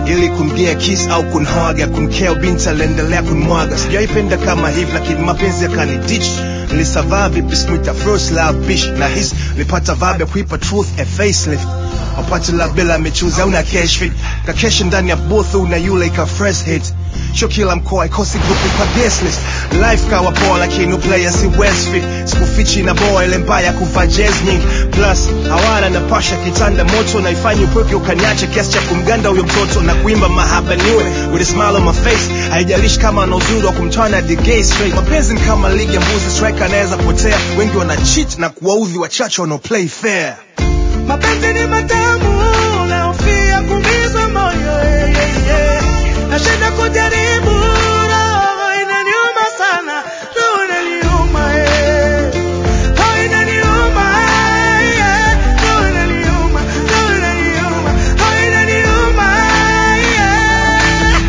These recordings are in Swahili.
ili kumgia kiss au kunhaga kumkea binti aliendelea kunmwaga sijaipenda kama hivi lakini mapenzi yakanidich nilisavaa vipi smita first love bish na his nilipata vibe ya kuipa truth a facelift wapate la bila amechuza una cash fit kakesha ndani ya booth una yule ika fresh hit sho kila mkoa ikosi grupu kwa guest list life kawa poa lakini player si westfit sikufichi na boa ile mbaya kuvaa jazz nyingi plus hawana na pasha kitanda moto na ifanye upweke ukaniache kiasi cha kumganda huyo mtoto na kuimba mahaba niwe with a smile on my face haijalishi kama ana uzuri wa kumtana the gay straight mapenzi ni kama ligi ya mbuzi striker anaweza potea wengi wana cheat na kuwaudhi wachache wanao play fair mapenzi ni matamu naofia kumiza moyo eh, eh, eh. nashinda kujaribu roho inaniuma sana roho inaniuma eh. roho inaniuma eh, roho inaniuma roho inaniuma roho inaniuma eh.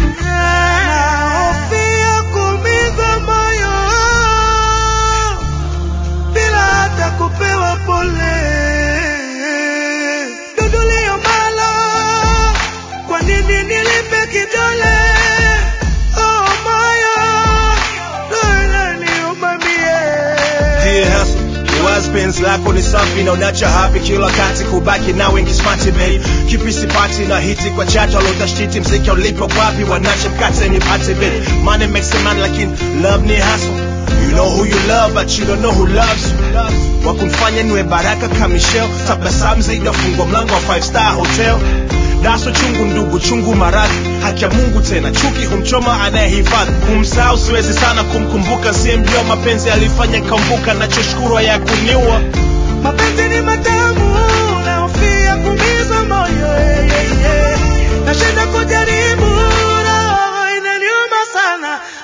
naofia kumiza moyo bila hata kupewa pole. Dudulio malo, kwa nini nilipe kidole? Oh moyo, roho inaniuma mie. Dear hustle, your husband's lako ni safi na unacha happy kila wakati kubaki na wengi smart babe kipi sipati na hiti kwa chato alotashiti mziki ulipo wapi wanache mkate nipate babe money makes a man lakini love ni hustle You know who you love but you don't know who loves you wakumfanya niwe baraka kama Michelle tabasamu zaidi afungwa mlango wa five star hotel daso chungu ndugu chungu maradhi haki ya mungu tena chuki humchoma anayehifadhi kumsahau siwezi sana kumkumbuka siemjua mapenzi alifanya kambuka nachoshukuru haya kuniua Mapenzi ni matamu, naofia kumiza moyo eh, eh, eh. Nashinda kujaribu, roho inaniuma sana,